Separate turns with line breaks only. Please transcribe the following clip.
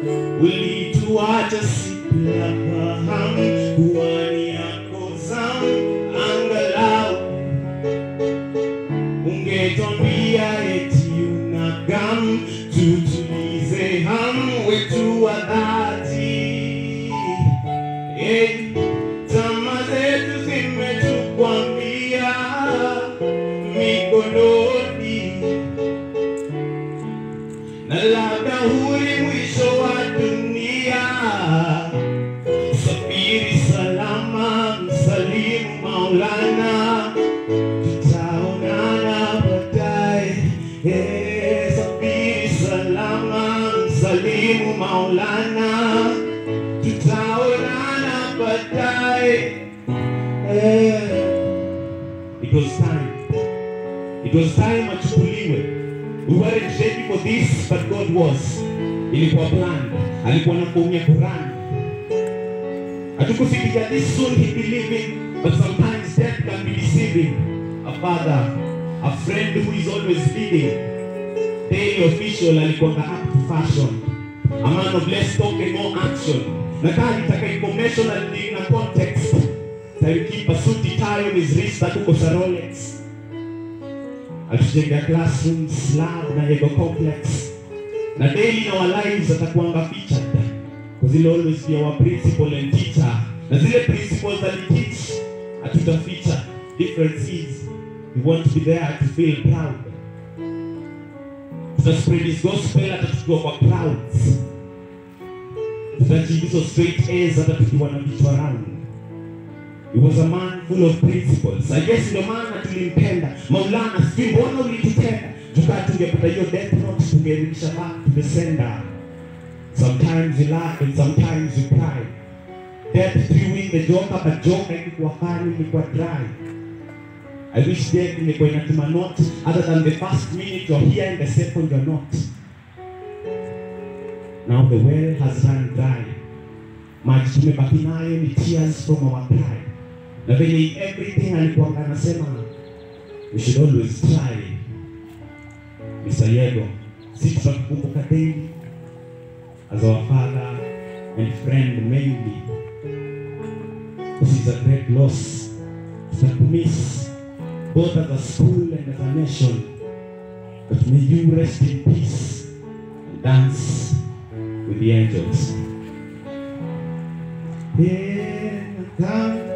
ulituacha siplafahamu kuwa ni yako zamu, angalau ungetwambia eti una gamu, tutulize hamu wetu wa dhati. Eh, Tamaa zetu zimetukwambia mikononi, na labda huu ni mwisho wa dunia. Safiri salama, msalimu Maulana, tutaonana baadaye. Eh, Safiri salama, msalimu Maulana, tutaonana baadaye. Eh, It was time. It was time achukuliwe. We weren't ready for this, but God was. Ilikuwa plan. Alikuwa na kuumia Quran. Hatukufikiria this soon he be living, but sometimes death can be deceiving. A father, a friend who is always leading. Daily official alikuwa up to fashion. A man of less talk and more action. Na kaa nitaka information and na context. Alikipa suti tie on his wrist hatukosa Rolex. Atujenga classrooms, lab na ego complex. Na daily in our lives atakuanga featured. Because he'll always be our principal and teacher. Na zile principles aliteach atuta feature. Difference is we want to be there to feel proud. Tuta spread his gospel hata tukiwa kwa clouds. Tutajibu hizo straight A's hata tukiwa na vichwa round. He was a man full of principles. I guess ndio maana tulimpenda. Maulana, sijui mbona ulitutenda. Tukaa tungepata hiyo death note tungerudisha back to the sender. Sometimes you laugh and sometimes you cry. Death threw in the joker, but joker ilikuwa funny, ilikuwa dry. I wish death ingekuwa inatuma note other than the first minute you're here and the second you're not. Now the well has run dry. Maji tumebaki nayo ni tears from our pride. Na venye in everything alikuwa anasema we should always try. Mr. Yego, si tutakukumbuka daily as our father and friend mainly. This is a great loss. Tutakumiss both as a school and as a nation. But may you rest in peace and dance with the angels. Yeah, come